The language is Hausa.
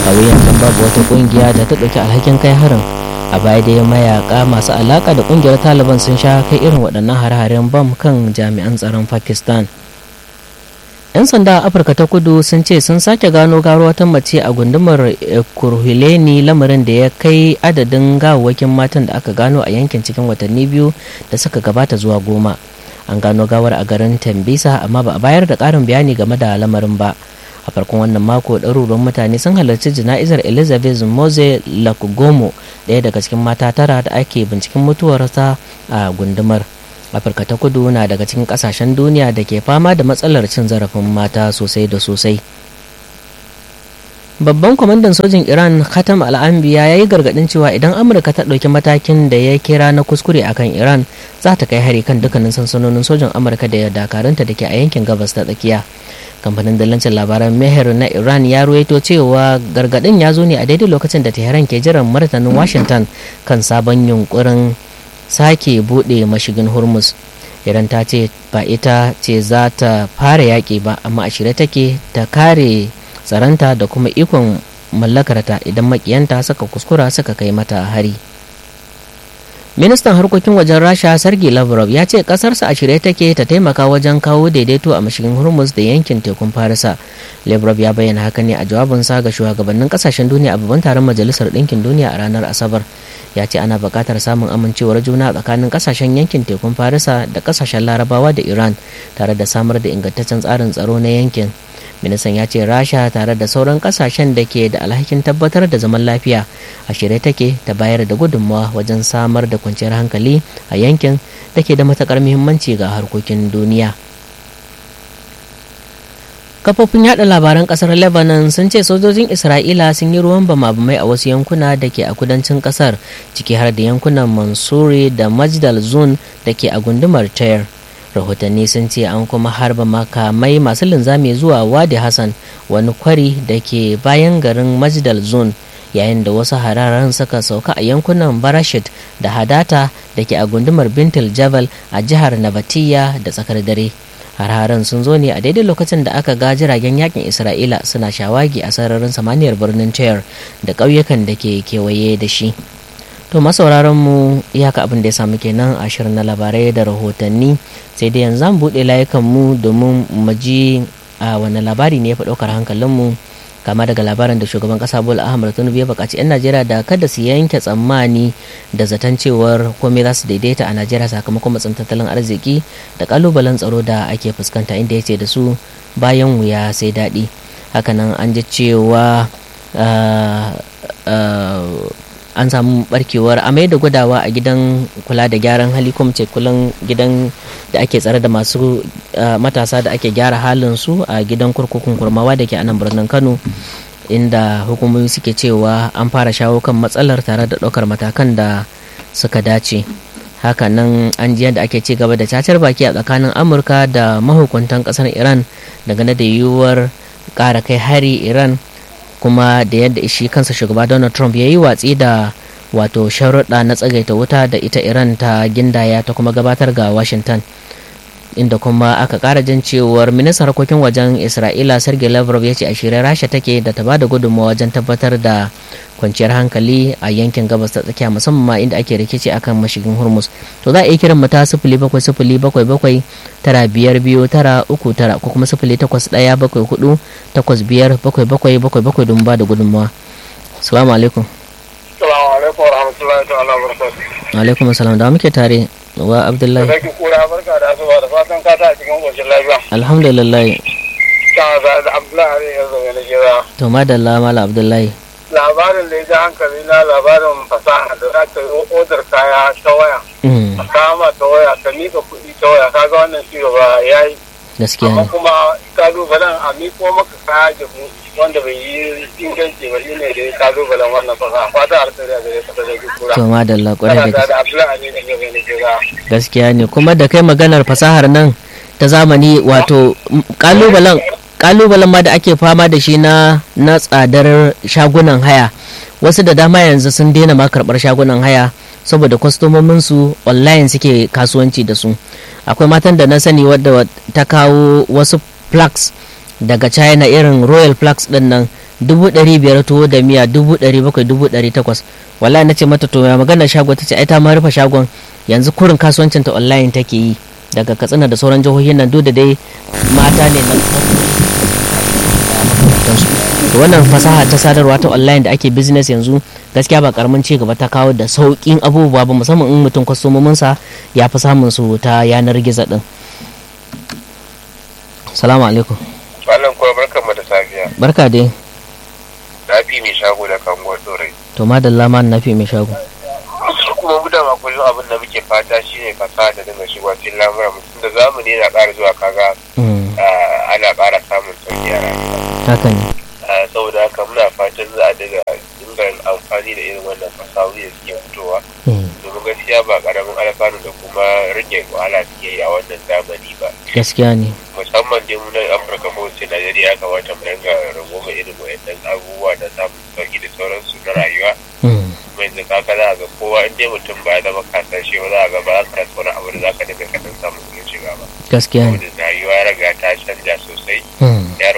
a yanzu babu wata kungiya da ta ɗauki alhakin kai harin a baya dai mayaka masu alaka da kungiyar taliban sun sha kai irin waɗannan hare-haren bam kan jami'an tsaron pakistan 'yan sanda a afirka ta kudu sun ce sun sake gano garo wata mace a gundumar kurhuleni lamarin da ya kai adadin gawawwakin matan da aka gano a yankin cikin watanni biyu da suka gabata zuwa goma an gano gawar a garin tambisa amma ba a bayar da ƙarin bayani game da lamarin ba a farkon wannan mako ɗaruruwan mutane sun halarci jana'izar elizabeth mose lakugomo ɗaya daga cikin mata tara da ake binciken mutuwarsa a gundumar afirka ta kudu na daga cikin kasashen duniya da ke fama da matsalar cin zarafin mata sosai da sosai babban kwamandan sojin iran khatam al'ambiya ya yi gargadin cewa idan amurka ta ɗauki matakin da ya kira na kuskure akan iran za ta kai hari kan dukkanin sansanonin sojin amurka da dakarunta da ke a yankin gabas ta tsakiya kamfanin dillancin labaran meher na iran ya ruwaito cewa gargadin ya zo ne a daidai lokacin da tehran ke jiran martanin washington kan sabon yunkurin sake buɗe mashigin hormuz iran ta ce ba ita ce za ta fara yaƙi ba amma a shirye take ta kare tsaranta da kuma ikon mallakarta idan makiyanta suka kuskura suka kai mata hari ministan harkokin wajen rasha sergei lavrov ya ce kasarsa a shirye take ta taimaka wajen kawo daidaito a mashigin hormuz da yankin tekun farisa lavrov ya bayyana haka ne a jawabinsa ga shugabannin kasashen duniya a babban taron majalisar ɗinkin duniya a ranar asabar ya ce ana buƙatar samun amincewar juna tsakanin kasashen yankin tekun farisa da kasashen larabawa da iran tare da samar da ingantaccen tsarin tsaro na yankin ministan ya ce rasha tare da sauran kasashen da ke da alhakin tabbatar da zaman lafiya a shirye take ta bayar da gudunmawa wajen samar da kwanciyar hankali a yankin da ke da matakar muhimmanci ga harkokin duniya kafofin yada labaran kasar lebanon sun ce sojojin isra'ila sun yi ruwan bama-bamai a wasu yankuna da ke a kudancin kasar ciki har da yankunan mansuri da majdal zone da ke a gundumar tayar rahotanni sun ce an kuma harba makamai masu linzami zuwa wadi hassan wani kwari da ke bayan garin majdal zone yayin da wasu hararen suka sauka a yankunan barashit da hadata da ke a gundumar bintul jabal a jihar nabatiya da tsakar dare hararen sun zo ne a daidai lokacin da aka ga jiragen yakin isra'ila suna shawagi a sararin samaniyar birnin tayar da ƙauyukan da ke kewaye da shi to masauraran mu iyaka abin da ya samu kenan a shirin na labarai da rahotanni sai dai yanzu zan buɗe layukan mu domin mu ji a wani labari ne ya fi ɗaukar hankalin mu kama daga labarin da shugaban kasa bola ahmad tinubu ya buƙaci 'yan najeriya da kada su yanke tsammani da zaton cewar komai za su daidaita a najeriya sakamakon matsin tattalin arziki da kalubalen tsaro da ake fuskanta inda ya ce da su bayan wuya sai daɗi hakanan an ji cewa an samu barkewar amai da gudawa a gidan kula da gyaran hali kuma ce kulan gidan da ake tsare da masu matasa da ake gyara halin su a gidan kurkukun kurmawa da ke a nan birnin kano inda hukumomi suke cewa an fara shawo kan matsalar tare da ɗaukar matakan da suka dace hakanan an ji yadda ake ci gaba da cacar baki a tsakanin amurka da mahukuntan ƙasar iran dangane da yiwuwar ƙara kai hari iran kuma da yadda shi kansa shugaba donald trump ya yi watsi da wato sharuɗa na tsagaita wuta da ita iran ta gindaya ta kuma gabatar ga washington inda kuma aka ƙara jin cewar ministan harkokin wajen isra'ila sergei lavrov ya ce a shirye rasha take da ta bada gudunmawa wajen tabbatar da kwanciyar hankali a yankin gabas ta tsakiya musamman ma inda ake rikici akan mashigin hormuz to za a iya kiran mu ta sifili bakwai sifili bakwai bakwai tara biyar biyu tara uku tara ko kuma sifili takwas ɗaya bakwai hudu takwas biyar bakwai bakwai bakwai bakwai don ba da gudunmawa salamu alaikum salamu alaikum wa rahmatullahi ta'ala wa barakatuh alaikum salam da muke tare wa abdullahi Sarki kura barka da asuba da fatan ka ta cikin koshin lafiya. alhamdulillah Ta za da Abdullahi ne yanzu ne jira. to madalla mala abdullahi Labarin da ya ji hankali na labarin fasaha da za ka yi odar kaya ta waya. Mm, A kama ta waya, ka mika kuɗi ta waya, ka ga wannan shi gaba ya yi. gaskiya Amma ne kuma kalubalen a miko maka kaya jihu wanda bai yi inganci ba shi ne da ya kalubalen wannan fasaha. Fata alkhairi a gare ka ta sarki kura. to madalla kwarai da Kana gaske da Abdullahi ne yanzu ne jira. gaskiya ne kuma da kai maganar fasahar nan ta zamani wato m- kalubalen kalubalen ma da ake fama da shi na na tsadar shagunan haya wasu da dama yanzu sun daina ma karɓar shagunan haya saboda kwastomomin su online suke kasuwanci da su akwai matan da na sani wadda ta kawo wasu plugs daga china irin royal plugs din nan dubu ɗari biyar tuwo da miya dubu ɗari bakwai dubu ɗari takwas wallahi na ce mata to ya magana shago ta ce ai ta ma rufe shagon yanzu kurin kasuwancin ta online take yi daga katsina da sauran jihohin nan duk da dai mata ne na makamantansu to wannan fasaha ta sadarwa ta online da ake business yanzu gaskiya ba karamin ci gaba ta kawo da sauƙin abubuwa ba musamman in mutum kwastomominsa ya fi samun su ta yanar gizo din salamu alaikum Malam kuwa barkan mu da safiya. barka dai Na fi mai shago da kango dorai. to madalla ma na fi mai shago Kuma mu da kullum abin da muke fata shine fasaha da dinga shigowa cikin lamuran mutum da zamani yana ƙara zuwa kaga Mm, ah, ana ƙara samun sauki a rayuwa. haka ne Ah, Saboda haka muna fatan za a dinga dinga amfani da irin wannan fasahohi da suke fitowa. Mm, Domin gaskiya ba ƙaramin alfanu da kuma rage wahala suke yi a wannan zamani ba. gaskiya ne musamman dai mu nan Afirka ko sai Najeriya ya kamata mu dinga runguma irin wayannan abubuwa da samun sauki da sauransu na rayuwa. Mm, kuma yanzu kaka za a ga kowa in dai mutum ba ya zama kasashe ba za a ga ba za ka rasa wani abu da za ka dinga kaɗan samun kuɗin shiga ba. gaskiya ne Saboda rayuwa ya riga ta canja sosai. Mm, Ya